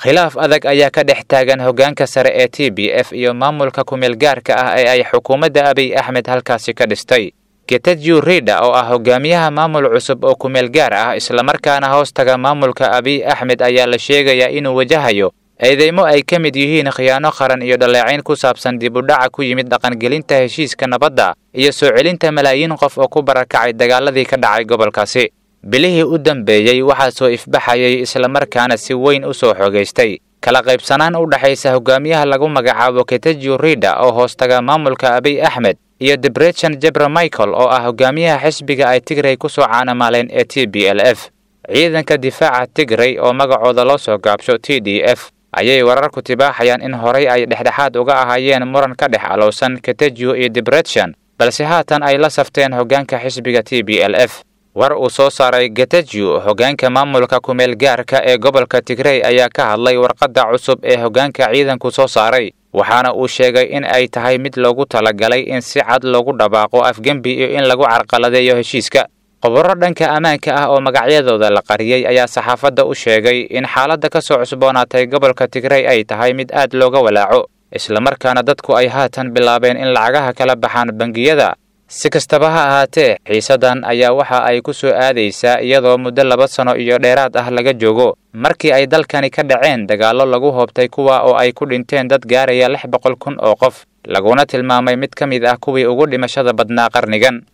khilaaf adag ayaa ka dhex taagan hoggaanka sare ee t b f iyo maamulka kumeel gaarka ah ee ay xukuumadda abiy axmed halkaasi ka dhistay getajew rida oo ah hogaamiyaha maamul cusub oo kumeel gaar ah islamarkaana hoos taga maamulka abiy axmed ayaa la sheegayaa inuu wajahayo eedeymo ay ka mid yihiin khiyaano qaran iyo dhaleecayn ku saabsan dib u dhaca ku yimid dhaqangelinta heshiiska nabadda iyo soo celinta malaayiin qof oo ku barakacay dagaaladii ka dhacay gobolkaasi bilihii u dambeeyey waxaa soo ifbaxayay islamarkaana si weyn u soo xoogaystay kala qaybsanaan u dhexaysa hogaamiyaha lagu magacaabo ketajew rida oo hoostaga maamulka abiy axmed iyo debrechan jebra michael oo ah hogaamiyaha xisbiga ay tigray ku soo caanamaaleen ee t b l f ciidanka difaaca tigray oo magacooda loo soo gaabsho t d f ayay wararku tibaaxayaan in horay ay dhexdhexaad uga ahaayeen muran ka dhex alowsan ketajew iyo debrechan balse haatan ay la safteen hoggaanka xisbiga t b l f war uu soo saaray getajew hoggaanka maamulka kumeel gaarka ee gobolka tigrey ayaa ka hadlay warqadda cusub ee hoggaanka ciidanku soo saaray waxaana uu sheegay in ay tahay mid loogu talagalay in si cad loogu dhabaaqo afgembi iyo in lagu carqaladeeyo heshiiska khubaro dhanka ammaanka ah oo magacyadooda la qariyey ayaa saxaafadda u sheegay in xaaladda ka soo cusboonaatay gobolka tigrey ay tahay mid aad looga walaaco islamarkaana dadku ay haatan bilaabeen in lacagaha kala baxaan bangiyada si kastaba ha ahaatee xiisadan ayaa waxa ay ku soo aadaysaa iyadoo muddo laba sano iyo dheeraad ah laga joogo markii ay dalkani ka dhaceen dagaallo lagu hoobtay kuwa oo ay ku dhinteen dad gaaraya lix boqol kun oo qof laguna tilmaamay mid ka mid ah kuwii ugu dhimashada badnaa qarnigan